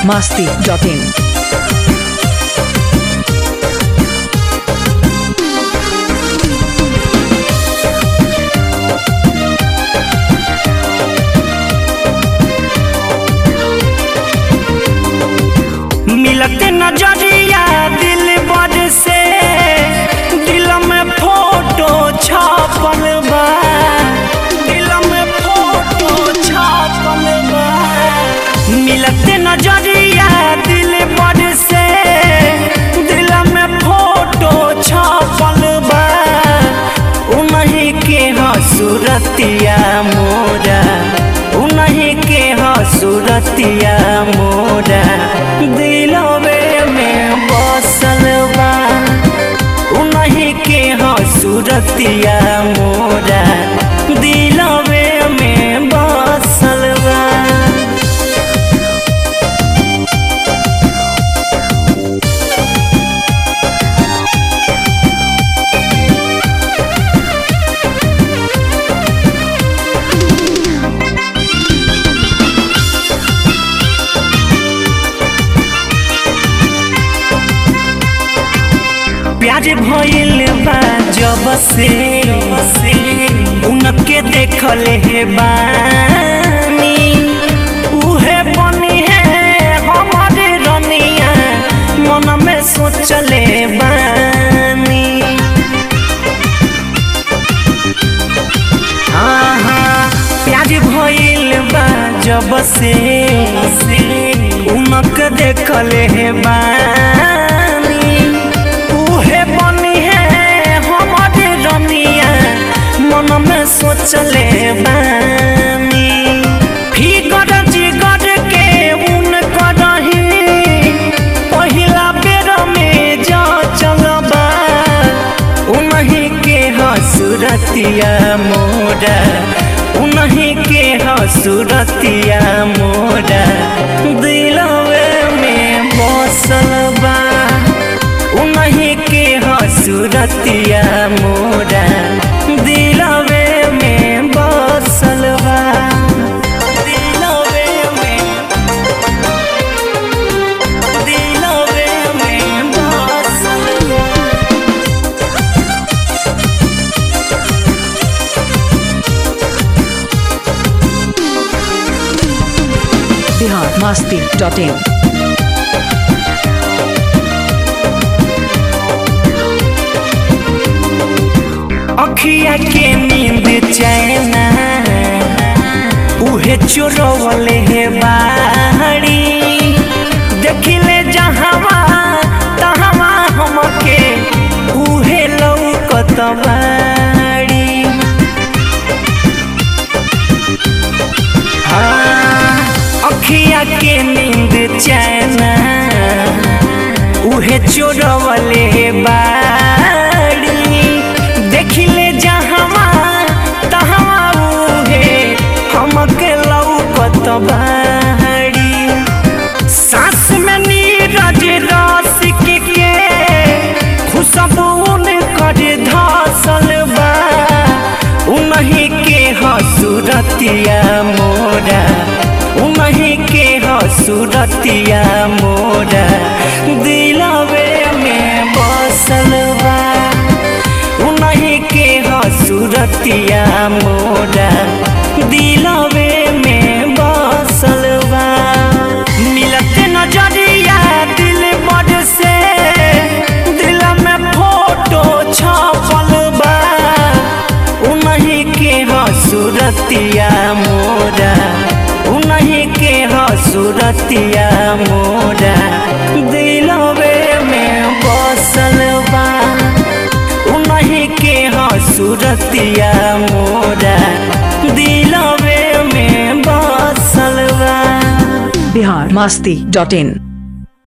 masti.in. मिलते नजरिया दिल बड़ से दिल में फोटो छापल बा दिल में फोटो छापल बा मिलते नजरिया दिल बड़ से दिल में फोटो छापल बा उन्हीं के हसुरतिया मोरा उन्हीं के हसुरतिया मोरा दिलवे में बसल बा उन्हीं के हसुरतिया मोरा दिलवे में बसल बा प्यार भइल बा जब से उनके देखले हे बानी उहे बनी है हमारे रनिया मन में सोचले बानी हाँ हाँ प्यार भइल बा जब से उनके देखले हे बानी उहे बनी है हमारे रनिया मन में सोचले बानी फिकर जिगर के उन करही पहिला बेर में जा चलबा उन्हीं के हसुरतिया मोरा उन्हीं के हसुरतिया मोरा दिलवे में बसल बा उन्हीं के हसुरतिया मोरा दिलवे में बसल बा दिलवे में दिलवे में बसल बा Bihar masti.in. अखिया के नींद चैना उहे चोरवले हे बाड़ी देखिले जहावा तहावा हमके उहे लौकत बाड़ी हाँ, अखिया के नींद चैना उहे चोरवले हे बाड़ी देखिले जहावा तहावा उहे हमके लौकत बाड़ी सांस में नीरज रसिक के खुशबू कर धसल बा उन्हीं के हसुरतिया मोरा उन्हीं के हसुरतिया मोरा दिलवे में बसल बा उन्हीं के हसुरतिया मोरा दिलवे में बसल बा मिलत नजरिया दिल बड़ से दिल में फोटो छापल बा उन्हीं के हसुरतिया मोरा उन्हीं के हसुरतिया मोरा दिलवे में बसल बा उन्हीं के हसुरतिया मोरा दिलवे में बसल बा Bihar masti.in.